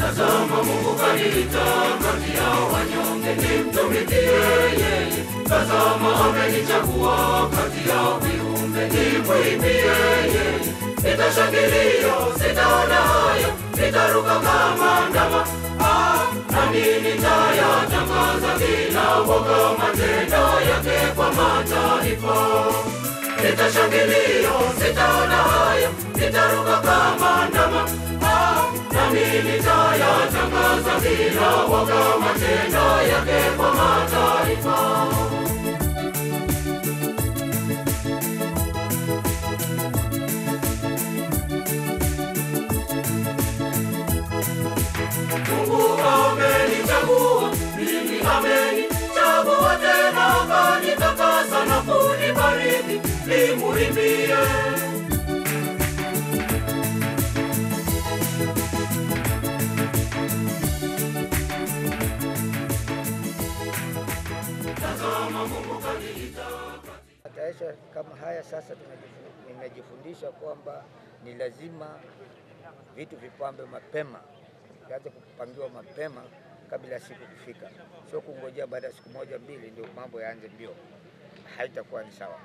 Tazama Mungu kaniita kati ya wanyonge nimtumikie yeye. Tazama amenichagua kati ya viumbe nimwimbie yeye. Nitashangilia, sitaona haya, nitaruka kama ndama. Ah, nami nitayatangaza bila woga matendo yake kwa mataifa. Nitashangilia, sitaona haya, nitaruka kama ndama. Ah, nami nitayatangaza bila woga matendo yake kwa mataifa. Mungu amenichagua, mimi amenichagua tena, akanitakasa na kunibariki, nimuimbie. Tazama Mungu kaniita Matayarisho kama haya sasa tunajifu- nimejifundisha kwamba ni lazima vitu vipambe mapema, vianze kupangiwa mapema kabla ya siku kufika, sio kungojea baada ya siku moja mbili ndio mambo yaanze mbio, haitakuwa ni sawa.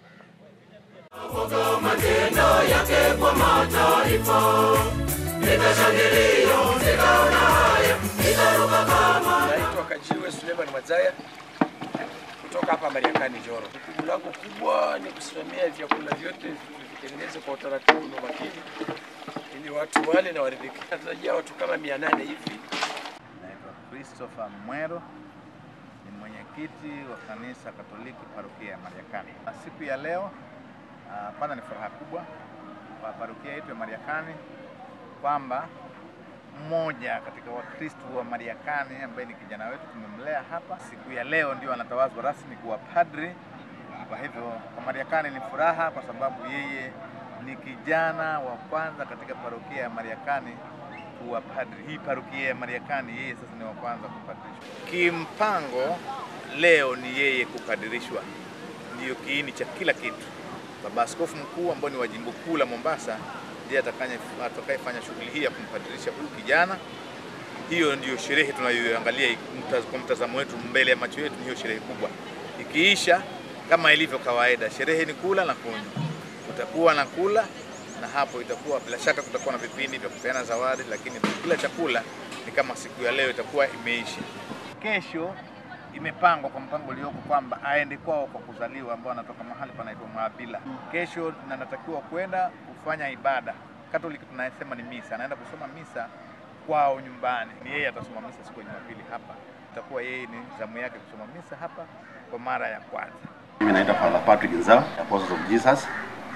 Woga matendo yake kwa mataifa. Nitashangilia, sitaona haya, nitaruka kama Naitwa Kajiwe Suleiman Mazaya kutoka hapa Mariakani Njoro. Jukumu langu kubwa ni kusimamia vyakula vyote vitengenezwe kwa utaratibu na umakini ili watu wale na waridhike. Natarajia watu kama mia nane hivi. Naitwa Christopher Mwero, ni mwenyekiti wa kanisa Katoliki parokia ya Mariakani. Na Siku ya leo ah, kwanza ni furaha kubwa kwa parokia yetu ya Mariakani kwamba mmoja katika Wakristo wa Mariakani ambaye ni kijana wetu tumemlea hapa, siku ya leo ndio anatawazwa rasmi kuwa padri. Kwa hivyo kwa Mariakani ni furaha kwa sababu yeye ni kijana wa kwanza katika parokia ya Mariakani kuwa padri. Hii parokia ya Mariakani yeye sasa ni wa kwanza kupadirishwa. Kimpango leo ni yeye kupadirishwa, ndiyo kiini cha kila kitu. Baba Askofu Mkuu ambao ni wa jimbo kuu la Mombasa ndiye atakanye- atakayefanya shughuli hii ya kumpadirisha huyu kijana. Hiyo ndiyo sherehe tunayoangalia mtaz- kwa mtazamo wetu, mbele ya macho yetu, ni hiyo sherehe kubwa. Ikiisha kama ilivyo kawaida, sherehe ni kula na kunywa, kutakuwa na kula na hapo itakuwa bila shaka kutakuwa na vipindi vya kupeana zawadi, lakini kila chakula ni kama siku ya leo itakuwa imeisha. Kesho imepangwa kwa mpango ulioko kwamba aende kwao kwa kuzaliwa, ambao anatoka mahali panaitwa Mwabila. Kesho na anatakiwa kwenda kufanya ibada. Katoliki tunasema ni misa, anaenda kusoma misa kwao nyumbani. Ni yeye atasoma misa siku ya Jumapili hapa, itakuwa yeye ni zamu yake kusoma misa hapa kwa mara ya kwanza. Mimi naitwa Father Patrick Nzao, Apostle of Jesus,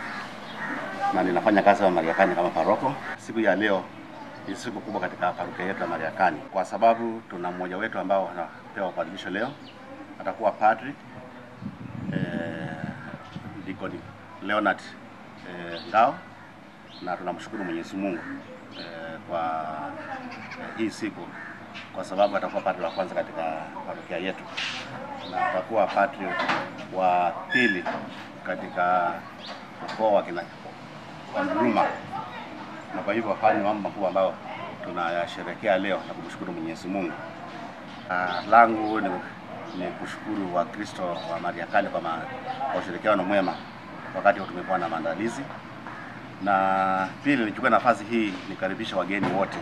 na ninafanya kazi hapa Mariakani kama paroko. Siku ya leo ni siku kubwa katika parokia yetu ya Mariakani kwa sababu tuna mmoja wetu ambao anapewa upadhimisho leo, atakuwa padri eh, Deacon Leonard eh, Ngao, na tunamshukuru Mwenyezi Mungu eh, kwa eh, hii siku kwa sababu atakuwa padri wa kwanza katika parokia yetu na atakuwa padri wa pili katika ukoo wa kina wa Nkrumah. Na kwa hivyo haya ni mambo makubwa ambayo tunayasherekea leo na kumshukuru Mwenyezi Mungu. Uh, langu ni, ni kushukuru Wakristo wa Mariakani kwa, ma, kwa ushirikiano mwema wakati huu tumekuwa na maandalizi, na pili nichukue nafasi hii nikaribishe wageni wote,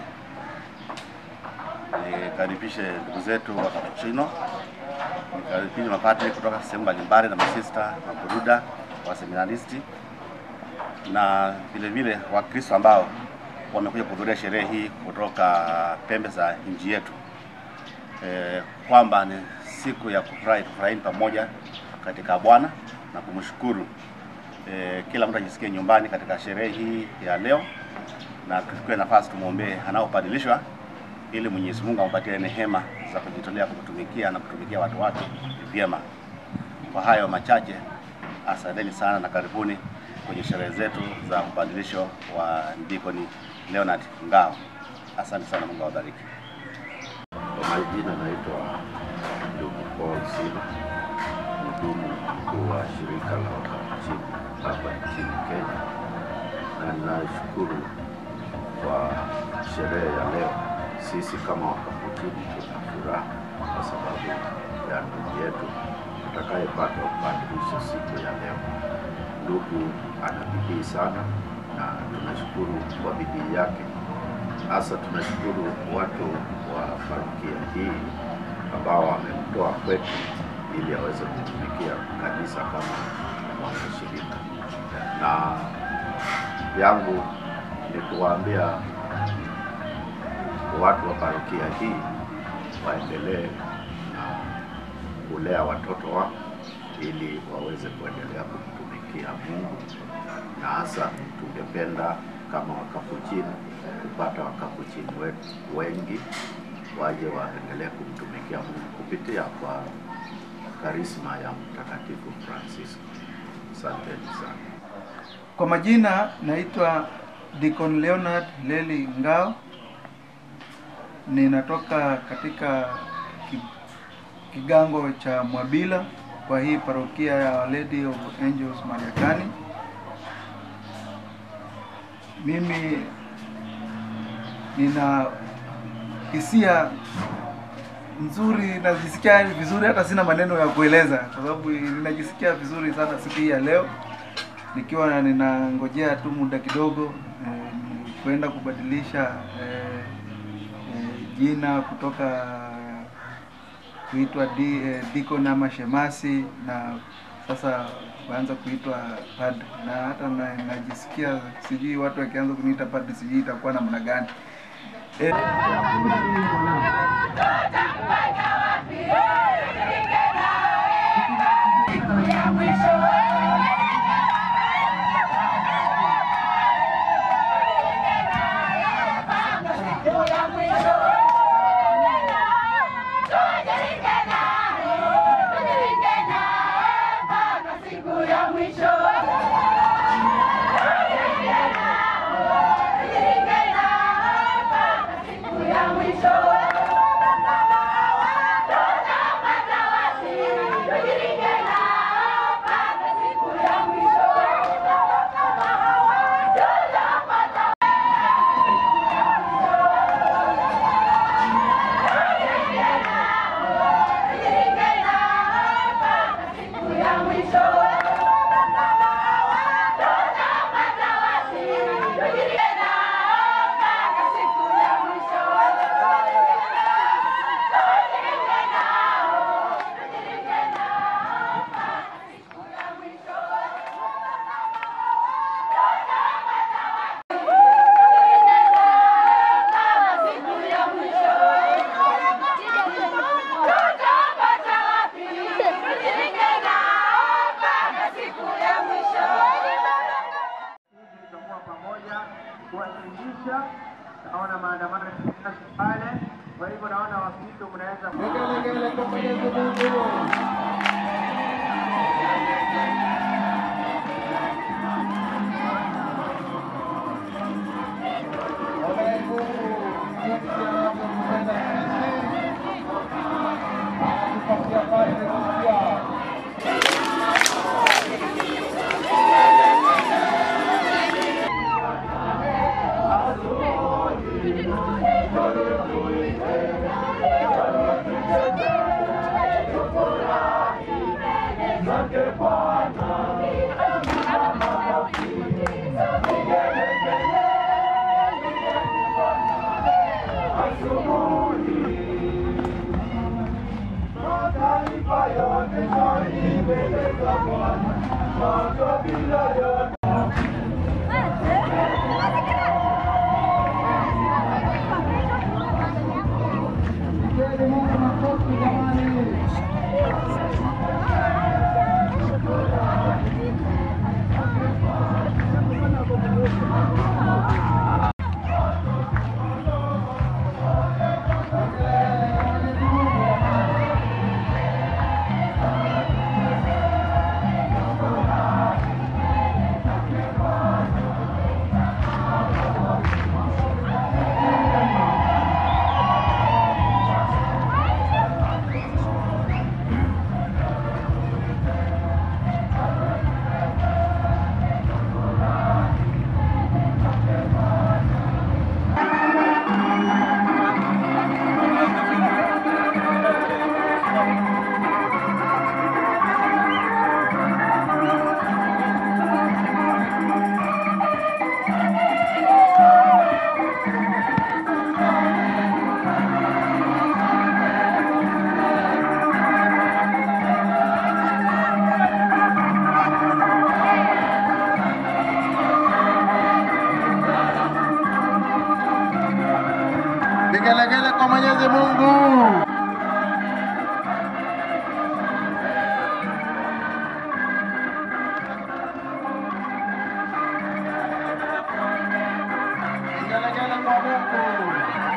nikaribishe ndugu zetu wa Kapuchino, nikaribishe mapadri kutoka sehemu mbalimbali na masista, maburuda, waseminaristi na vile vile Wakristo ambao wamekuja kuhudhuria sherehe hii kutoka pembe za nchi yetu e, kwamba ni siku ya kufurahi, tufurahini pamoja katika Bwana na kumshukuru. E, kila mtu ajisikie nyumbani katika sherehe hii ya leo, na tuchukue nafasi tumwombee anaopadilishwa ili Mwenyezi Mungu ampatie neema za kujitolea kumtumikia na kutumikia watu wake vyema. Kwa hayo machache, asanteni sana na karibuni kwenye sherehe zetu za ubadilisho wa Deacon Leonard Ngao. Asante sana, Mungu awabariki. Kwa majina naitwa ndugu Paul Sila, mhudumu mkuu wa shirika la Wakapuchini hapa nchini Kenya, na ninashukuru kwa sherehe ya leo, sisi kama Wakapuchini tuna furaha kwa sababu ya ndugu yetu tutakayepata upadilisho siku ya leo. Ndugu ana bidii sana na tunashukuru kwa bidii yake. Hasa tunashukuru watu wa parokia hii ambao wamemtoa kwetu ili aweze kutumikia kanisa kama mwanashirika, na yangu ni kuwaambia watu wa parokia hii waendelee na kulea watoto wao ili waweze kuendelea kumtumikia Mungu, na hasa tungependa kama Wakapuchini kupata Wakapuchini wetu wengi waje waendelee kumtumikia Mungu kupitia kwa karisma ya Mtakatifu Francisco. Asanteni sana. Kwa majina naitwa Deacon Leonard Leli Ngao, ninatoka katika ki- kigango cha Mwabila kwa hii parokia ya Our Lady of Angels Mariakani. Mimi nina hisia nzuri, najisikia vizuri, hata sina maneno ya kueleza, kwa sababu ninajisikia vizuri sana siku hii ya leo nikiwa ninangojea tu muda kidogo eh, ni kwenda kubadilisha eh, eh, jina kutoka kuitwa di, eh, deacon ama shemasi na sasa kuanza kuitwa padre, na hata na, najisikia sijui watu wakianza kuniita padre, sijui itakuwa namna gani eh, tutakuwa pamoja kuwashirikisha. Naona maandamano ya pale, kwa hivyo naona Wakristo mnaweza Vigelegele kwa Mwenyezi Mungu. Ombeni Mungu jinsi anavyotupenda sisi, anatupatia padre mpya. Vigelegele kwa Mwenyezi Mungu. Vigelegele kwa Mungu.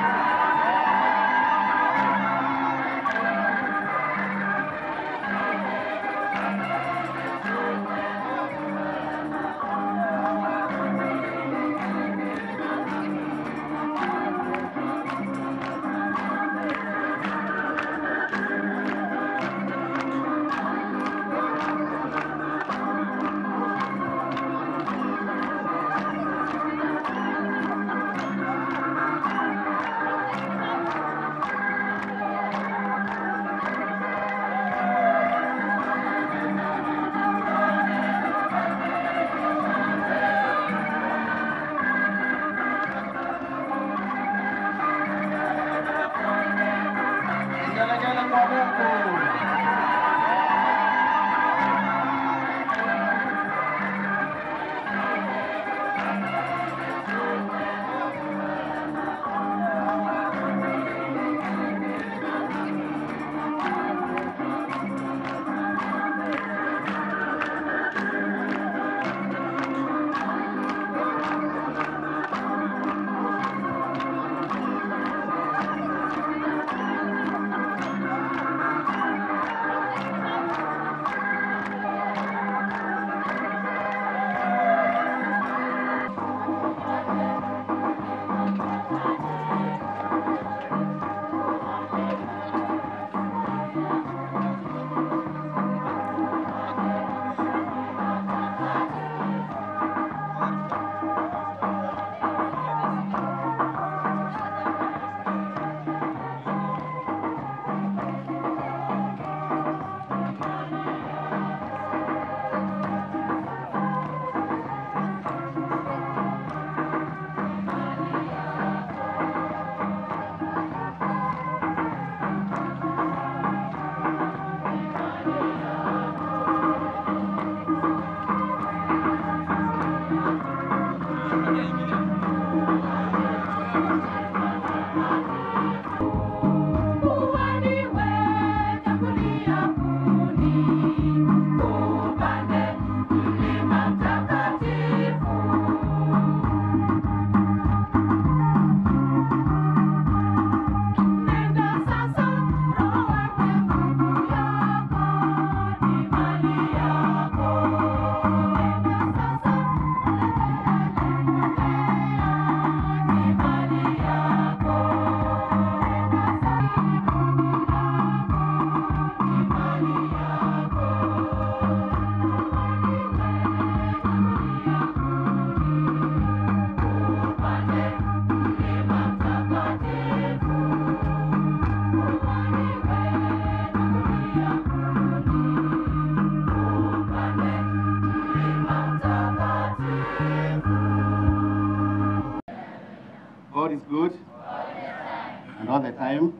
Vigelegele kwa Mungu. God is good and all the time.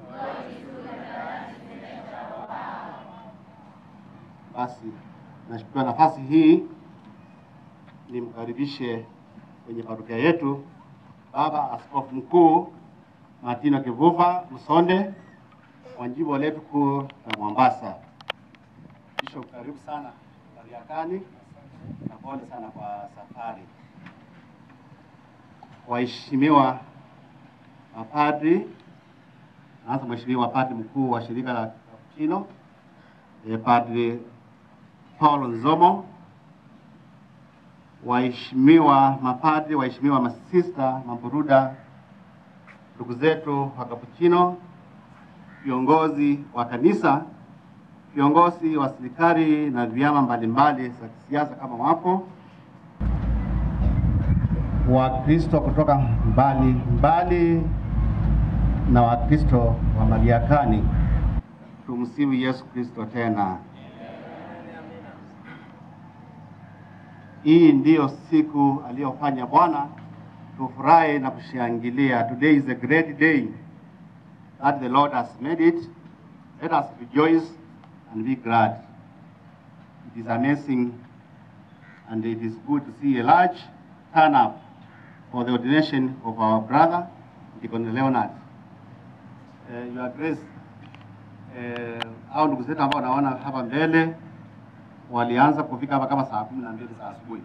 Basi nachukua nafasi hii nimkaribishe kwenye parokia yetu Baba Askofu Mkuu Martino Kivuva Msonde wa jimbo letu kuu la Mombasa. Bishop, karibu sana Mariakani na pole sana kwa safari. Waheshimiwa mapadri, hasa Mheshimiwa Padri mkuu wa shirika la Kapuchino eh, Padri Paulo Nzomo, waheshimiwa mapadri, waheshimiwa masista, maburuda, ndugu zetu wa Kapuchino, viongozi wa kanisa, viongozi wa serikali na vyama mbalimbali za kisiasa kama wapo, Wakristo kutoka mbali mbali na Wakristo wa Mariakani. Tumsifu Yesu Kristo tena. Hii ndiyo siku aliyofanya Bwana, tufurahi na kushangilia. Today is a great day that the Lord has made it. Let us rejoice and be glad. It is amazing and it is good to see a large turn up for the ordination of our brother, Deacon Leonard. eh, Your Grace eh, au ndugu zetu ambao naona hapa mbele walianza kufika hapa kama saa kumi na mbili za asubuhi,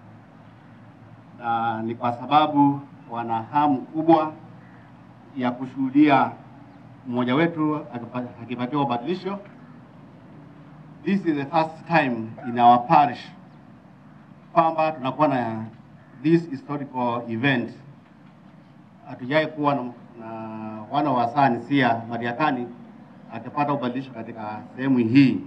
na ni kwa sababu wana hamu kubwa ya kushuhudia mmoja wetu akipa- akipatiwa ubadilisho. This is the first time in our parish kwamba tunakuwa na this historical event. Hatujai kuwa na, na wana wa Sanisia Mariakani akipata ubadilisho katika sehemu hii.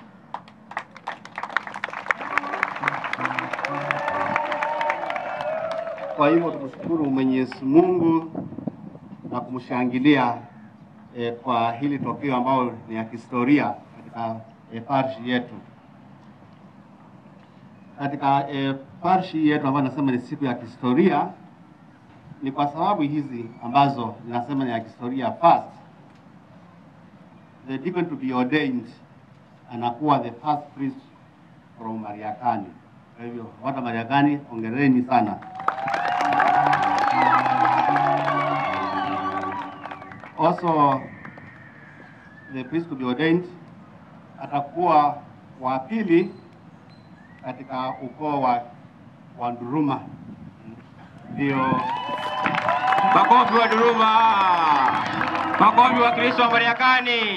Kwa hivyo tumshukuru Mwenyezi Mungu na kumshangilia eh, kwa hili tokeo ambalo ni ya kihistoria katika eh, parish yetu. Katika eh, parish yetu ambayo nasema ni siku ya kihistoria, ni kwa sababu hizi ambazo ninasema ni ya kihistoria. First, the deacon to be ordained anakuwa the first priest from Mariakani. Kwa hivyo watu wa Mariakani, ongereni sana. Also, the priest to be ordained atakuwa wa pili katika ukoo wa, wa Nduruma. Ndio Makofi wa Duruma, makofi wa Kristo wa Mariakani.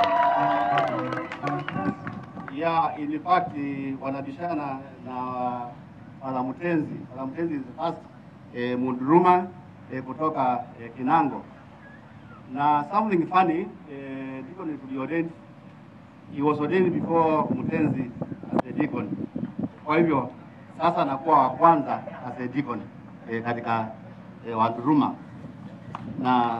ya in fact wanabishana na Wanamutenzi. Wanamutenzi is the first eh, Munduruma eh, kutoka eh, Kinango. Na something funny eh, deacon to be ordained he was ordained before Mutenzi as a deacon. Kwa hivyo sasa anakuwa wa kwanza as a deacon eh, katika eh, Wanduruma na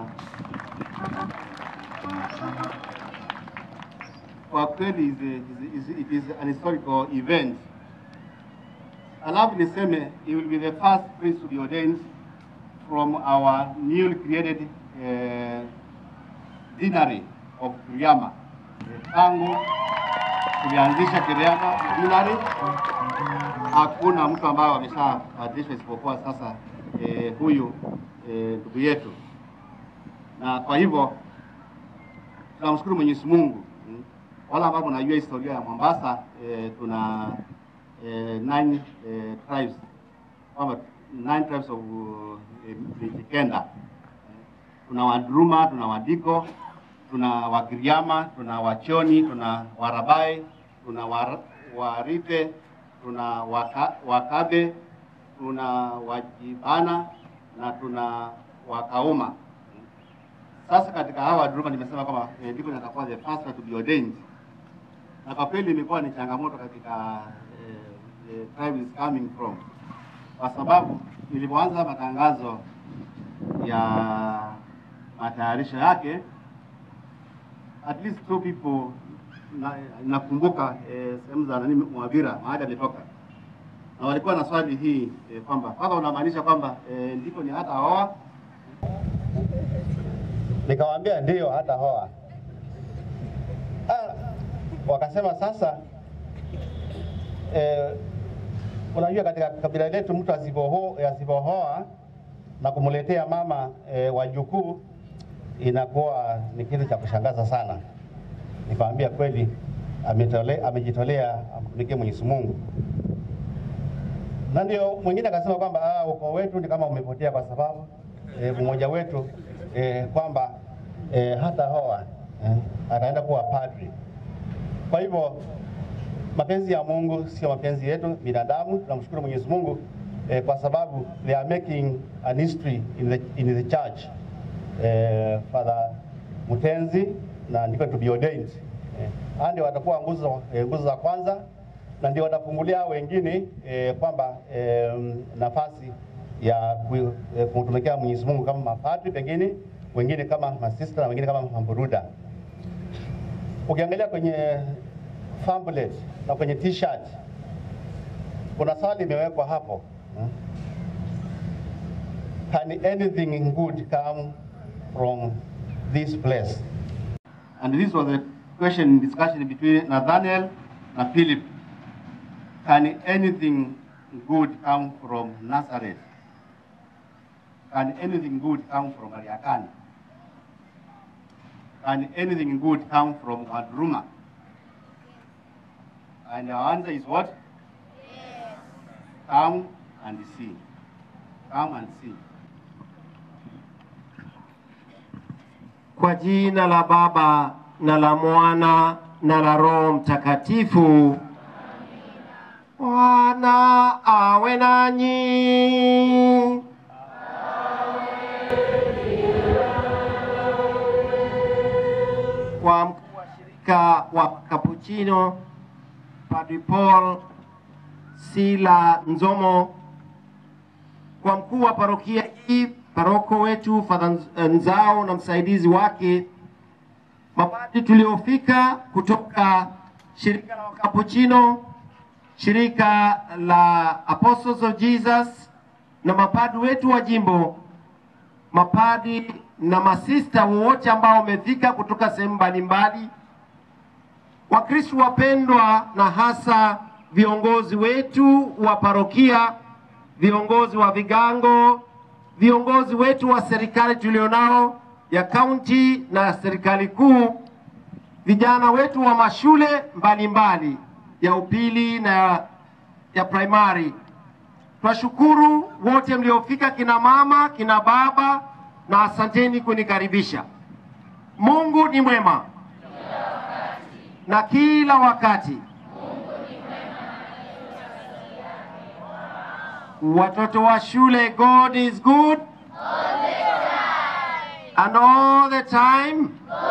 kwa kweli is a- is- is- it is an historical event. Alafu niseme he will be the first priest to be ordained from our newly created uh, deanery of Kiriama. Eh, Tangu tulianzisha Kiriama deanery, hakuna mtu ambaye ameshabadilishwa isipokuwa sasa eh, huyu eh, ndugu yetu, na kwa hivyo tunamshukuru Mwenyezi Mungu mm. Wale ambao mnajua historia ya Mombasa eh, tuna eh, nine eh, tribes kwamba nine tribes of eh, Mijikenda. Tuna Wadruma, tuna Wadiko, tuna Wagiriama, tuna Wachoni, tuna Warabai, tuna War- Warite, tuna waka, Wakabe, tuna Wajibana na tuna Wakauma. Sasa katika hawa Wadruma nimesema kwamba eh, ndiko natakuwa the first to be ordained, na kwa kweli imekuwa ni changamoto katika eh, eh, tribe is coming from, kwa sababu nilipoanza matangazo ya matayarisho yake at least two people na, nakumbuka eh, sehemu za nani Mwavira mahali ametoka na walikuwa na swali hii eh, kwamba kwanza unamaanisha kwamba eh, ndiko ni hata oa Nikamwambia ndio hata hoa. Ah, wakasema sasa eh, unajua katika kabila letu mtu asipoho- asipohoa na kumletea mama eh, wajukuu inakuwa ni kitu cha kushangaza sana. Nikamwambia kweli ametole, amejitolea amtumikie Mwenyezi Mungu. Na ndio mwingine akasema kwamba ah, ukoo wetu ni kama umepotea kwa sababu eh, mmoja wetu eh, kwamba eh, hata hoa eh, ataenda kuwa padri. Kwa hivyo mapenzi ya Mungu sio mapenzi yetu binadamu. Tunamshukuru Mwenyezi Mungu eh, kwa sababu they are making an history in the, in the church eh, Father Mutenzi na ndiko to be ordained eh, hao ndio watakuwa nguzo eh, nguzo za kwanza na ndio watafungulia hao wengine eh, kwamba eh, nafasi ya ku- eh, kumtumikia Mwenyezi Mungu kama mapadri, pengine wengine kama masista na wengine kama mamburuda. Ukiangalia kwenye pamphlet na kwenye t-shirt kuna swali imewekwa hapo hmm? Can anything good come from this place? And this was a question discussion between Nathaniel and Philip. Can anything good come from Nazareth? Can anything good come from Mariakani? can anything good come from Wadruma? And our answer is what? Come and see. Come and see. Kwa jina la Baba na la Mwana na la Roho Mtakatifu. Bwana awe nanyi. Kwa mkuu wa shirika wa Kapuchino Padre Paul Sila Nzomo, kwa mkuu wa parokia hii, paroko wetu Father Nz- Nzao na msaidizi wake, mapadri tuliofika kutoka shirika la Wakapuchino, shirika la Apostles of Jesus na mapadri wetu wa jimbo, mapadi na masista wote ambao wamefika kutoka sehemu mbalimbali, Wakristo wapendwa, na hasa viongozi wetu wa parokia, viongozi wa vigango, viongozi wetu wa serikali tulionao ya kaunti na serikali kuu, vijana wetu wa mashule mbalimbali ya upili na ya, ya primary. Twashukuru wote mliofika, kina mama, kina baba, na asanteni kunikaribisha. Mungu ni mwema na kila wakati. Watoto wa shule, God is good and all the time.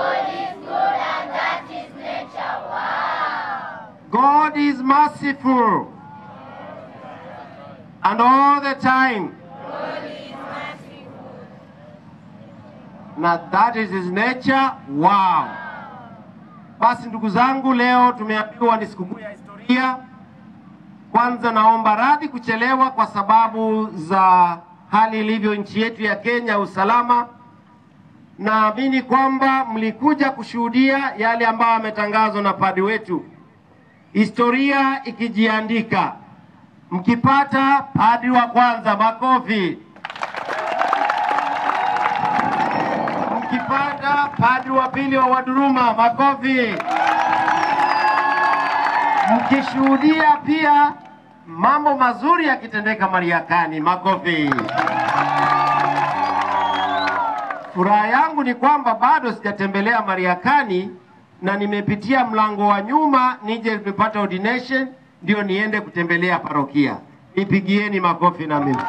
God is merciful and all the time. Na that is his nature. Wow. Basi ndugu zangu, leo tumeambiwa ni sikukuu ya historia. Kwanza naomba radhi kuchelewa kwa sababu za hali ilivyo nchi yetu ya Kenya, usalama. Naamini kwamba mlikuja kushuhudia yale ambayo yametangazwa na padi wetu, historia ikijiandika. Mkipata padi wa kwanza, makofi. Mkipata padri wa pili wa Waduruma, makofi. Mkishuhudia pia mambo mazuri yakitendeka Mariakani, makofi. Furaha yangu ni kwamba bado sijatembelea Mariakani na nimepitia mlango wa nyuma nije nimepata ordination ndio niende kutembelea parokia. Nipigieni makofi na mimi.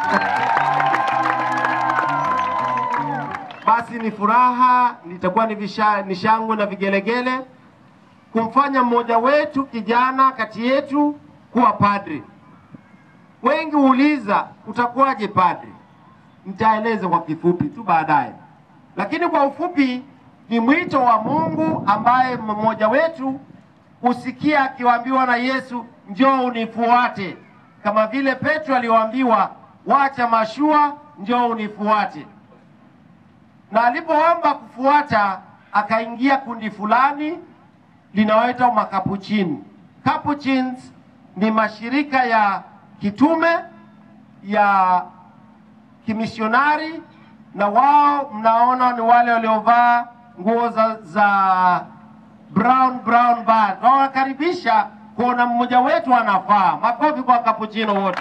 Basi ni furaha, nitakuwa ni visha- ni shangwe na vigelegele kumfanya mmoja wetu kijana kati yetu kuwa padri. Wengi huuliza utakuwaje padri? Nitaeleza kwa kifupi tu baadaye, lakini kwa ufupi ni mwito wa Mungu ambaye mmoja wetu husikia akiwaambiwa na Yesu, njoo unifuate, kama vile Petro aliyoambiwa, wacha mashua, njoo unifuate na alipoomba kufuata akaingia kundi fulani linaoitwa makapuchini. Capuchins ni mashirika ya kitume ya kimisionari, na wao mnaona ni wale waliovaa nguo za, za brown brown band. Na wanakaribisha kuona mmoja wetu anafaa. Makofi kwa kapuchino wote.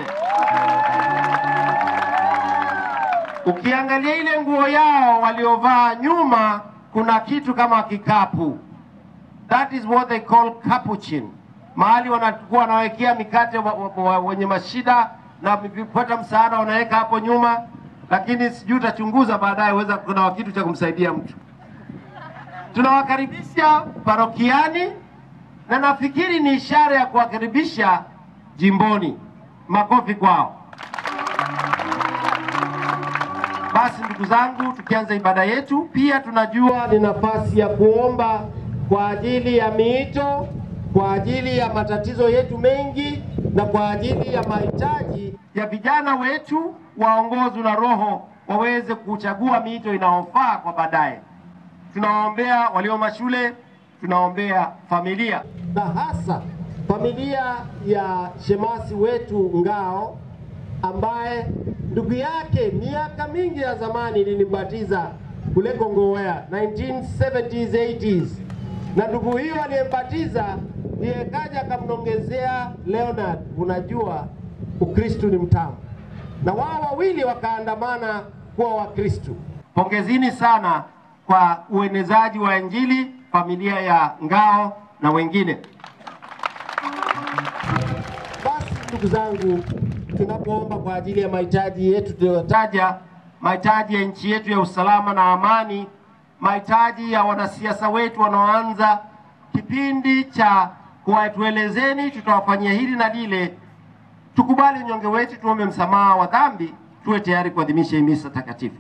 Ukiangalia ile nguo yao waliovaa nyuma, kuna kitu kama kikapu. That is what they call capuchin, mahali wanakuwa wanawekea mikate wa, wa, wa, wenye mashida na kupata msaada wanaweka hapo nyuma, lakini sijui utachunguza baadaye, weza kuna kitu cha kumsaidia mtu. Tunawakaribisha parokiani na nafikiri ni ishara ya kuwakaribisha jimboni. Makofi kwao. Basi ndugu zangu, tukianza ibada yetu, pia tunajua ni nafasi ya kuomba kwa ajili ya miito, kwa ajili ya matatizo yetu mengi, na kwa ajili ya mahitaji ya vijana wetu waongozwe na Roho waweze kuchagua miito inayofaa kwa baadaye. Tunawaombea walio mashule, tunaombea familia na hasa familia ya shemasi wetu Ngao ambaye ndugu yake miaka mingi ya zamani nilimbatiza kule Kongowea 1970s 80s, na ndugu huyo aliyembatiza ndiye kaja akamnongezea Leonard, unajua Ukristu ni mtamu, na wao wawili wakaandamana kuwa Wakristu. Pongezini sana kwa uenezaji wa Injili, familia ya Ngao na wengine. Basi ndugu zangu, tunapoomba kwa ajili ya mahitaji yetu tuliyotaja, mahitaji ya nchi yetu ya usalama na amani, mahitaji ya wanasiasa wetu wanaoanza kipindi cha kuwatuelezeni tutawafanyia hili na lile, tukubali unyonge wetu, tuombe msamaha wa dhambi, tuwe tayari kuadhimisha hii misa takatifu.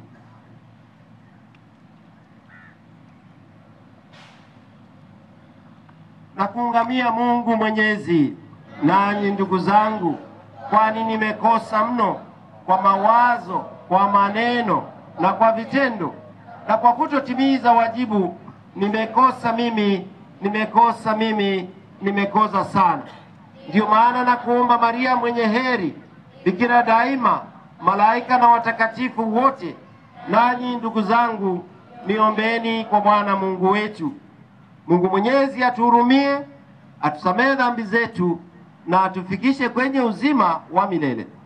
na kuungamia Mungu Mwenyezi, nanyi ndugu zangu, kwani nimekosa mno kwa mawazo, kwa maneno na kwa vitendo, na kwa kutotimiza wajibu. Nimekosa mimi, nimekosa mimi, nimekosa sana. Ndiyo maana na kuomba Maria mwenye heri, bikira daima, malaika na watakatifu wote, nanyi ndugu zangu, niombeeni kwa Bwana Mungu wetu. Mungu Mwenyezi atuhurumie, atusamehe dhambi zetu na atufikishe kwenye uzima wa milele.